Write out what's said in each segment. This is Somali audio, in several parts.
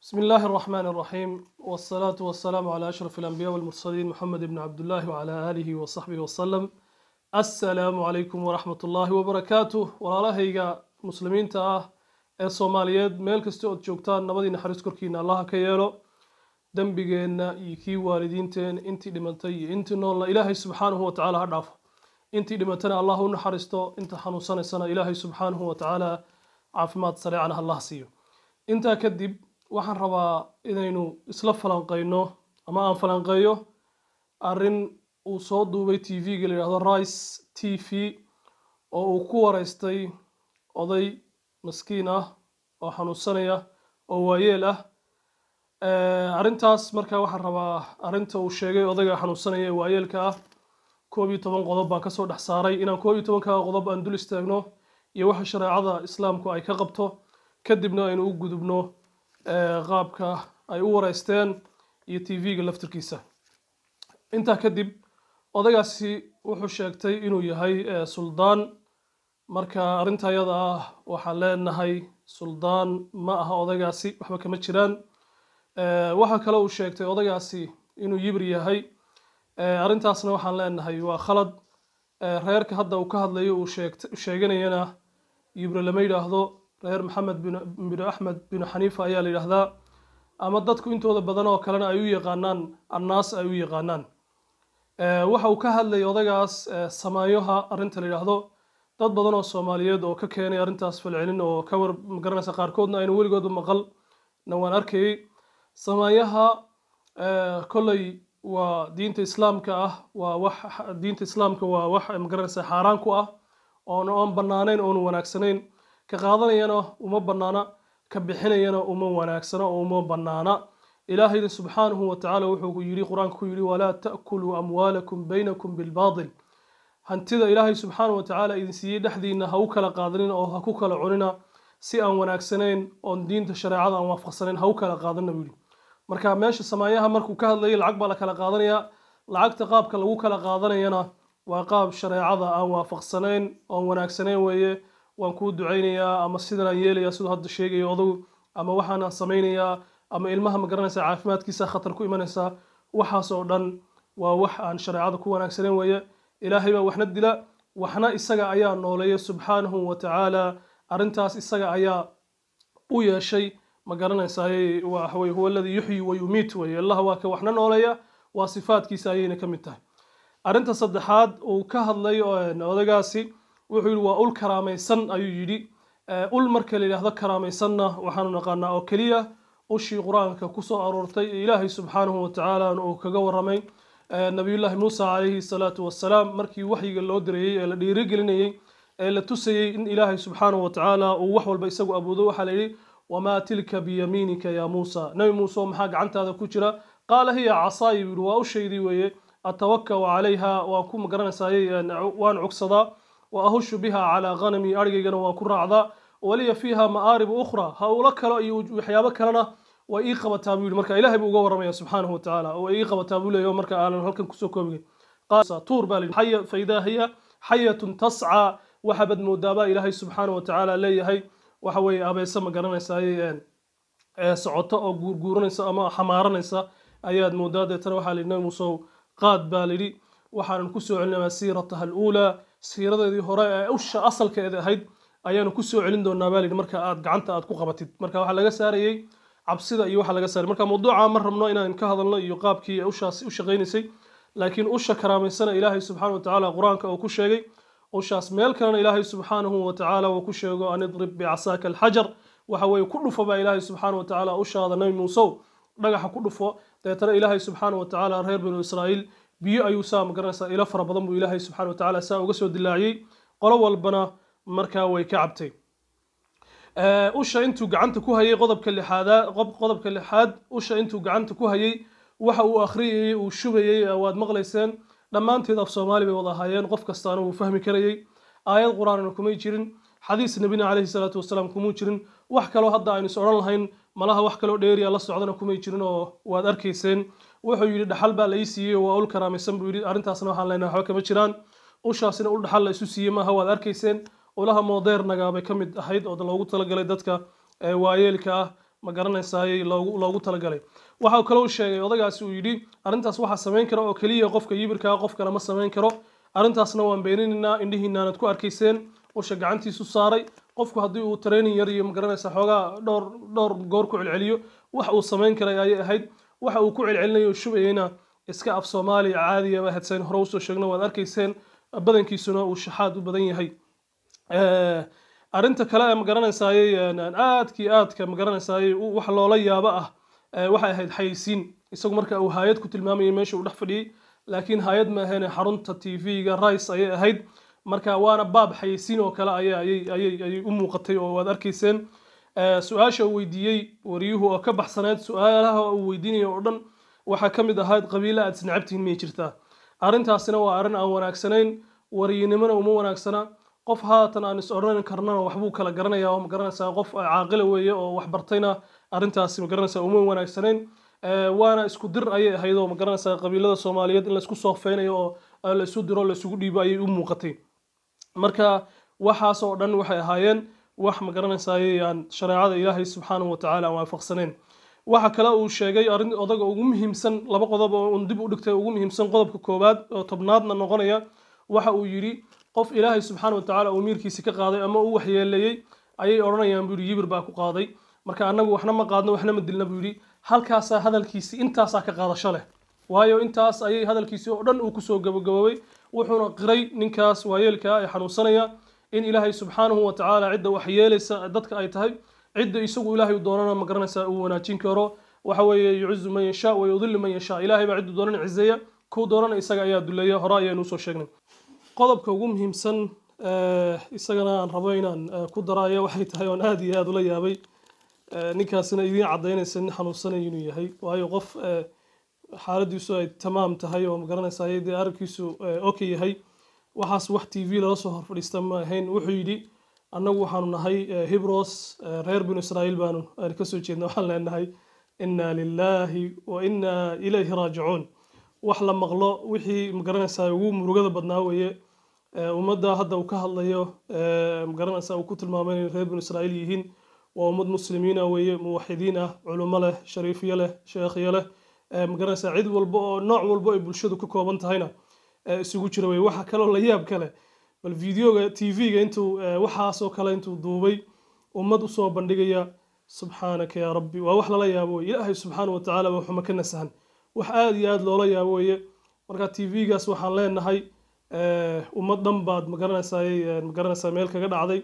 بسم الله الرحمن الرحيم والصلاة والسلام على أشرف الأنبياء والمرسلين محمد بن عبد الله وعلى آله وصحبه وسلم السلام عليكم ورحمة الله وبركاته walaalahayga muslimiinta ah ee soomaaliyeed meel kasta ood joogtaan nabadii naxariis korkiina allaha ka yeelo dembigeenna iyo kii waalidiinteen intii dhimantay iyo intii noolna ilaahay subxaanahu wa tacaala ha dhaafo intii dhimatana allah u naxariisto inta xanuunsanaysana ilaahay subxaanahu wa tacaala caafimaad sareecana allah siiyo intaa kadib waxaan rabaa inaynu isla falanqeyno ama aan falanqeeyo arrin uu soo duubay t v-ga la yidhahdo rice t v oo uu ku wareystay oday maskiin ah oo xanuunsanaya oo waayeel ah arrintaas marka waxaan rabaa arrinta uu sheegay odayga xanuunsanaya ee waayeelka ah koob iyo toban qodob baan kasoo dhex saaray inaan koob iyo tobanka qodob aan dul istaagno iyo waxa shareecada islaamku ay ka qabto kadibna aynu u gudubno qaabka ay u wareysteen iyo t v-ga laftirkiisa intaa kadib odaygaasi wuxuu sheegtay inuu yahay suldaan marka arrinta ayada ah waxaan leenahay suldaan ma aha odaygaasi waxba kama jiraan waxaa kale uu sheegtay odaygaasi inuu yibir yahay arrintaasna waxaan leenahay waa khalad reerka hadda uu ka hadlayo uu sheeganayana yibre lama yidhaahdo reer maxamed bin axmed bin xaniifa ayaa la yidhaahdaa ama dadku intooda badan oo kalena ay u yaqaanaan annaas ay u yaqaanaan waxa uu ka hadlayay odaygaas samaayoha arrinta la yidhaahdo dad badan oo soomaaliyeed oo ka keenay arrintaas falcelin oo ka war magaranaysa qaarkoodna aynu weligoodba maqal na waan arkayay samaayaha kolley waa diinta islaamka ah waa wax diinta islaamka waa wax magaranaysa xaaraan ku ah oon oon bannaanayn oonu wanaagsanayn ka qaadanayana uma bannaana ka bixinayana uma wanaagsana oo uma bannaana ilaahayna subxaanahu wa tacaala wuxuu yidhi qur-aanka ku yidhi walaa ta'kuluu amwaalakum baynakum bilbaatil hantida ilaahay subxaanahu wa tacaala idin siiyey dhexdiina ha u kala qaadanin oo ha ku kala cunina si aan wanaagsanayn oon diinta shareecada aan waafaqsanayn ha u kala qaadanina buu yidhi marka meesha samaayaha markuu ka hadlayay lacag baa la kala qaadanayaa lacagta qaabka lagu kala qaadanayana waa qaab shareecada aan waafaqsanayn oon wanaagsanayn weeye waan kuu ducaynayaa ama sidanaan yeelayaa siduu hadda sheegayo odagu ama waxaanaan samaynayaa ama ilmaha magaranaysa caafimaadkiisa khatar ku imanaysaa waxaas oo dhan waa wax aan shareecada ku wanaagsanayn weeye ilaahay baa waxna dila waxna isaga ayaa nooleeya subxaanahu wa tacaala arrintaas isaga ayaa u yeeshay ma garanaysaay waxaweye huwa aladii yuxyi wa yumiit weye allah waa ka waxna nooleeya waa sifaadkiisa ayayna ka mid tahay arrinta saddexaad uu ka hadlay odagaasi wuxuu yidhi waa ul karaamaysan ayuu yidhi ul marka la yidhaahdo karaamaysanna waxaanu naqaanaa oo keliya ushii qur-aanka kusoo aroortay ee ilaahay subxaanahu wa tacaala uu kaga waramay nabiyullaahi muusa calayhi salaatu wassalaam markii waxyiga loo dirayey ee la dhiirigelinayey ee la tusayey in ilaahay subxaanahu wa tacaala uu wax walba isagu abuudo waxaa la yidhi wamaa tilka biyamiinika yaa muusa nebi muuse oo maxaa gacantaada ku jira qaala hiya casaayi buu yidhi waa ushaydii weeye atawakau calayha waan ku magaranaysaayey waan cugsadaa wa ahushu biha calaa ghanami arigaygana waan ku raacdaa waliya fiiha ma'aaribu ukhra ha ula kalo iyo waxyaabo kalena way ii qabataa buu yidhi marka ilahay buu uga waramaya subxaanahu wa tacaala way ii qabataa buu leeyahy marka aanan halkan kusoo koobigay tuur baa layidhi xaya faidaa hiya xayatun tascaa waxaabad moodaabaa ilaahay subxaanahu wa tacaala leeyahay waxa weeye abeese ma garanaysaay socoto oo guurguuranaysa ama xamaaranaysa ayaad moodaa deetana waxaa layidhi nabi muusow qaad baa layidhi waxaanan kusoo celinayaa siirataha aluulaa siiradeedii hore ee usha asalkeeda ahayd ayaanu kusoo celin doonaa baa layidhi marka aad gacanta aad ku qabatid marka waxaa laga saarayey cabsida iyo waxaa laga saaray marka mawduuca ma rabno inaan ka hadalno iyo qaabkii ushaasi u shaqaynaysay laakiin usha karaamaysana ilaahay subxaana wa tacaala qur-aanka uu ku sheegay ushaas meel kalena ilaahay subxaanahu wa tacaala uu ku sheego an idrib bicasaaka alxajar waxa weeye ku dhufo baa ilaahay subxaana wa tacaala ushaada nabi muusow dhagaxa ku dhufo deetana ilaahay subxaana wa tacaala reer banu israa'iil biyo ayuu saa magaranaysaa ilo fara badan buu ilaahay subxana wa tacaala saa uga soo dilaaciyey qolo walbana markaa way ka cabtay usha intuu gacanta ku hayay qodobka lixaada qodobka lixaad usha intuu gacanta ku hayay waxa uu akhriyayey uu shubayey waad maqlayseen dhammaanteed af soomaali bay wada ahaayeen qof kastaana wuu fahmi karayey aayad qur-aanna kumay jirin xadiis nabina calayhi salaatu wasalaam kumuu jirin wax kaloo hadda aynu is odhan lahayn malaha wax kaloo dheeriya la socdana kumay jirin oo waad arkayseen wuxuu yidhi dhaxal baa la ii siiyey waa ul karaamaysan buu yidhi arrintaasna waxaan leenahay waxba kama jiraan ushaasina ul dhaxal la isu siiyey maaha waad arkayseen ulaha modernaga bay ka mid ahayd oo loogu talagalay dadka waayeelka ah ma garanaysaayey loogu loogu talagalay waxa kaloo sheegay odagaasi uu yidhi arrintaas waxaa samayn kara oo keliya qofka yibirkaa qof kale ma samayn karo arrintaasna waan beeninaynaa indhihiinaanad ku arkayseen usha gacantiisu saaray qofku haddii uu training yar iyo magaranaysa xoogaa dhowr dhowr goor ku celceliyo wax uu samayn karay ayay ahayd waxa uu ku celcelinayo shubayeyna iska af soomaaliya caadiya ba hadsayn hore usoo sheegno waad arkayseen badankiisuna uu shaxaad u badan yahay arrinta kale ee magaranaysaayey aadkii aadka magaranaysaayey wax loola yaabo ah waxay ahayd xayeysiin isagu marka uu haayad ku tilmaamayay meesha uu dhex fadhiyey laakiin haayad ma ahayn xarunta t v-ga rice ayay ahayd marka waana baab xayeysiin oo kale ayay u muuqatay oo waad arkayseen su-aasha uu weydiiyey wariyuhu oo ka baxsaneed su-aalaha uu weydiinaya oo dhan waxaa ka mid ahayd qabiilo aad isnacabtihiin miyay jirtaa arrintaasina waa arrin aan wanaagsanayn wariyinimona uma wanaagsana qof haatan aan is odhan karnana waxbuu kala garanaya oo magaranaysaa qof caaqila weeye oo wax bartayna arrintaasi magaranaysaa uma wanaagsanayn waana isku dir ayay ahayd oo magaranaysaa qabiilada soomaaliyeed in laisku soofeynayo oo laisu diro laisugu dhiibo ayay u muuqatay marka waxaas oo dhan waxay ahaayeen wax magaranaysaayey aan shareecada ilaahay subxaanahu watacaala aan waafaqsanayn waxa kale uu sheegay arrin odaga ugu muhiimsan laba qodob oo un dib u dhigtay ugu muhiimsan qodobka koowaad oo tobnaadna noqonaya waxa uu yidhi qof ilaahay subxaana watacaala uu miirkiisi ka qaaday ama uu waxyeeleeyey ayay odhanayaan buu yidhi yibir baa ku qaaday marka annagu waxna ma qaadno waxna ma dilna buu yidhi halkaasaa hadalkiisi intaasaa ka qaadasho leh waayo intaas ayay hadalkiisi oo dhan uu kusoo gabagaboobay wuxuuna qiray ninkaas waayeelkaa ee xanuunsanaya in ilaahay subxaanahu watacaala cidda waxyeelaysa dadka ay tahay cidda isagu ilaahay doonana ma garanaysaa uu wanaajin karo waxa weeye yucizu man yashaa wa yudillu man yashaa ilaahay baa ciddu doonana cizeeya kuu doonana isaga ayaa duleeya hore ayaanu usoo sheegnay qodobka ugu muhiimsan isagana aan rabo inaan ku daraayo waxay tahay oon aada iyo aada ula yaabay ninkaasina idiin caddaynaysa nin xanuunsanaya inuu yahay waayo qof xaaladiisu ay tamaam tahay oo magaranaysaa dee aragkiisu oka yahay waxaas wax t v lala soo horfadhiista ma ahayn wuxuu yidhi annagu waxaanu nahay hibros reer binu israa'iil baanu kasoo jeedna waxaan leenahay inna lillahi wa inna ilayhi raajicuun wax la maqlo wixii magaranaysaa ugu murugada badnaa weeye ummadda hadda uu ka hadlayo magaranaysaa uu ku tilmaamay inay reer binu israa'iil yihiin waa ummad muslimiina weeye muwaxidiin ah culummo leh shariifyo leh sheekhyo leh magaranaysaa cid walba oo nooc walba ay bulshadu ka kooban tahayna isugu jira weye waxa kaloo la yaab kale bal videoga t v-ga intuu waxaasoo kale intuu duubay ummad usoo bandhigaya subxaanaka yaa rabbi waa wax lala yaabo weye ilaahay subxaana watacaala waa xuma ka nasahan wax aada iyo aada loola yaabo weye marka t v-gaas waxaan leenahay ummad dhan baad magaranaysaa magaranaysaa meel kaga dhacday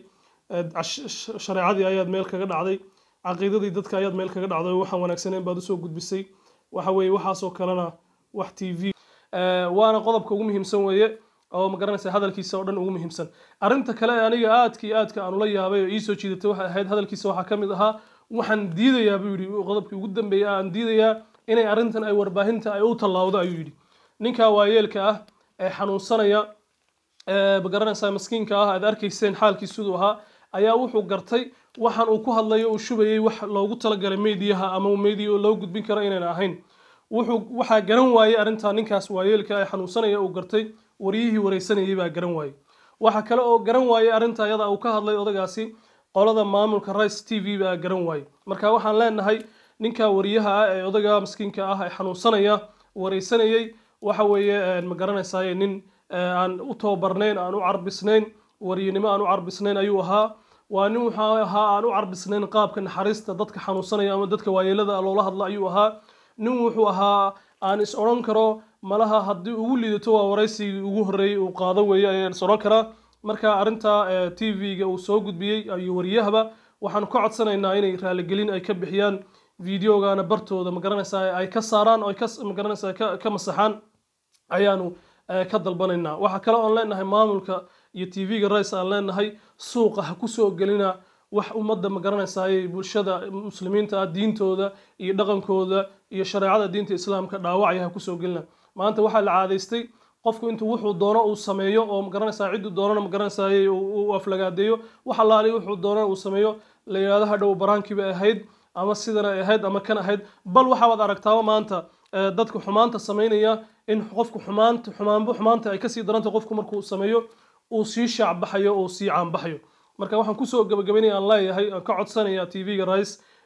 shareecadii ayaad meel kaga dhacday caqiidadii dadka ayaad meel kaga dhacday waxaan wanaagsaneyn baad usoo gudbisay waxa weeye waxaasoo kalena wax t v waana qodobka ugu muhiimsan weeye oo magaranaysa hadalkiisa oo dhan ugu muhiimsan arrinta kale ee aniga aadkii aadka aan ula yaabay oo iisoo jiidatay waxay ahayd hadalkiisa waxaa ka mid ahaa waxaan diidayaa buu yidhi qodobkii ugu dambeeyay aan diidayaa inay arrintan ay warbaahinta ay u tallaawdo ayuu yidhi ninka waayeelka ah ee xanuunsanaya magaranaysaa maskiinka ah aad arkayseen xaalkii siduu ahaa ayaa wuxuu gartay waxaan uu ku hadlayo uu shubayay wax loogu talagalay meediyaha ama meediya oo loo gudbin karo inayna ahayn wuxuu waxaa garan waayey arrintaa ninkaas waayeelka ee xanuunsanaya uu gartay waryihii wareysanayay baa garan waayey waxa kale oo garan waayey arrinta iyada uu ka hadlay odagaasi qolada maamulka rice t v baa garan waayey marka waxaan leenahay ninka wariyaha ah ee odaga maskiinka ah ee xanuunsanaya wareysanayay waxa weeye ma garanaysaay nin aan u tababarnayn aan u carbisnayn wariyinimo aan u carbisnayn ayuu ahaa waa nin wuxuu ahaa aan u carbisnayn qaabka naxariista dadka xanuunsanaya ama dadka waayeelada loola hadla ayuu ahaa nin wuxuu ahaa aan is odhan karo malaha haddii ugu liidato waa waraysigii ugu horreeyey uu qaado weeye ayaan is odhan karaa marka arrinta t v-ga uu soo gudbiyey iyo wariyahaba waxaan ka codsanaynaa inay raaligelin ay ka bixiyaan videogana bartooda magaranaysaa ay ka saaraan oo ay ka magaranaysaa ka masaxaan ayaanu ka dalbanaynaa waxaa kale oon leenahay maamulka iyo t v-ga rice aan leenahay suuqa ha kusoo gelina wax ummadda magaranaysaay bulshada muslimiinta ah diintooda iyo dhaqankooda iyo shareecada diinta islaamka dhaawacaya ha kusoo gelina maanta waxaa la caadaystay qofku intuu wuxuu doono uu sameeyo oo magaranaysaa cidduu doonana magaranaysaay uu aflagaadeeyo wax allaali wuxuu doonana uu sameeyo la yidhahdo hadhow baraankiiba ahayd ama sidan ay ahayd ama kan ahayd bal waxaad aragtaaba maanta dadka xumaanta samaynaya in qofku xumaanta xumaanba xumaanta ay kasii daranta qofku markuu sameeyo uu sii shaacbaxayo uu sii caanbaxayo marka waxaan kusoo gabagabaynaya aan leeyahay aan ka codsanaya t v-ga rice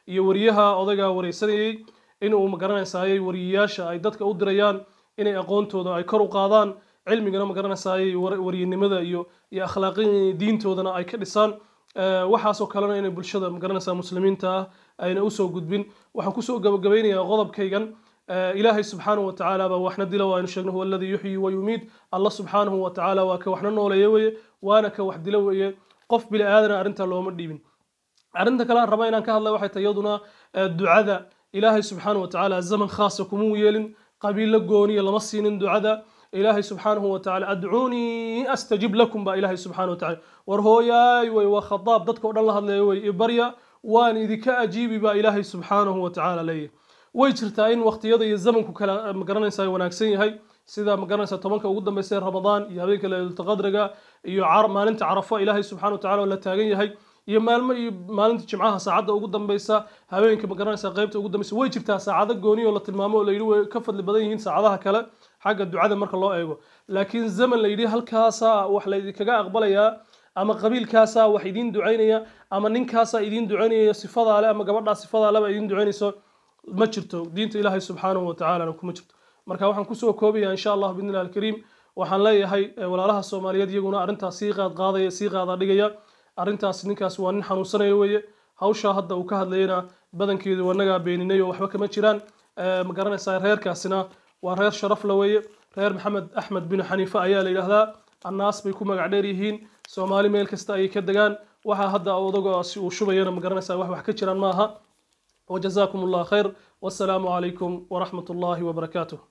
iyo wariyaha odaygaa wareysanayey in uu magaranaysaayey wariyayaasha ay dadka u dirayaan inay aqoontooda ay kor u qaadaan cilmigana magaranaysaayey wariyanimada iyo iyo akhlaaqi diintoodana ay ka dhisaan waxaasoo kalena inay bulshada magaranaysaa muslimiinta ah ayna usoo gudbin waxaan kusoo gabagabaynayaa qodobkaygan ilaahay subxaanahu wa tacaala baa waxna dila waaynu sheegno huwa alladii yuxyi wa yumiid allah subxaanahu wa tacaala waa ka waxna nooleeya weye waana ka wax dila weye qof bili aadana arrintaa looma dhiibin arrinta kale aan raba inaan ka hadla waxay tahay iyaduna ducada ilaahay subxaanahu wa tacaala zaman khaasa kumuu yeelin qabiilo gooniya lama siinin ducada ilaahay subxaanahu wa tacaala adcuunii astajib lakum baa ilaahay subxaanahu wa tacaala war hooyaay wey waa khadaab dadka o dhan la hadlaya wey ibarya waan idinka ajiibi baa ilaahay subxaanahu wa tacaala leeyahy way jirtaa in waqtiyada iyo zamanku kala magaranaysa wanaagsan yahay sida magaranaysa tobanka ugu dambaysa ee ramadaan iyo habeenka laylatulqadriga iyo maalinta carafo ilaahay subxana wa tacala oo la taagan yahay iyo maalmo iyo maalinta jimcaha saacadda ugu dambaysa habeenka magaranaysa qaybta ugu dambaysa way jirtaa saacado gooni oo la tilmaamo oo layidhi way ka fadli badan yihiin saacadaha kale xagga ducada marka loo eego laakiin zaman layidhi halkaasaa wax laydinkaga aqbalayaa ama qabiilkaasaa wax idiin ducaynaya ama ninkaasaa idiin ducaynaya sifadaa le ama gabadhaa sifadaa leba idiin ducaynayso ma jirto diinta ilaahay subxaanahu wa tacaalana kuma jirto marka waxaan kusoo koobaya insha allah bidni illahi alkariim waxaan leeyahay walaalaha soomaaliyeed iyaguna arrintaas sii qaad qaadaya sii qaada dhigaya arrintaas ninkaas waa nin xanuunsanaya weeye hawshaa hadda uu ka hadlayana badankeedu wanagaa beeninay oo waxba kama jiraan ma garanaysaa reerkaasina waa reer sharaf la weeye reer maxamed axmed bin xaniife ayaa la yidhaahdaa annaas bay ku magac dheer yihiin soomaali meel kasta ayay ka degaan waxaa hadda odagoasi uu shubayana ma garanaysaa wax wax ka jiraan maaha وجزاكم الله خير والسلام عليكم ورحمة الله وبركاته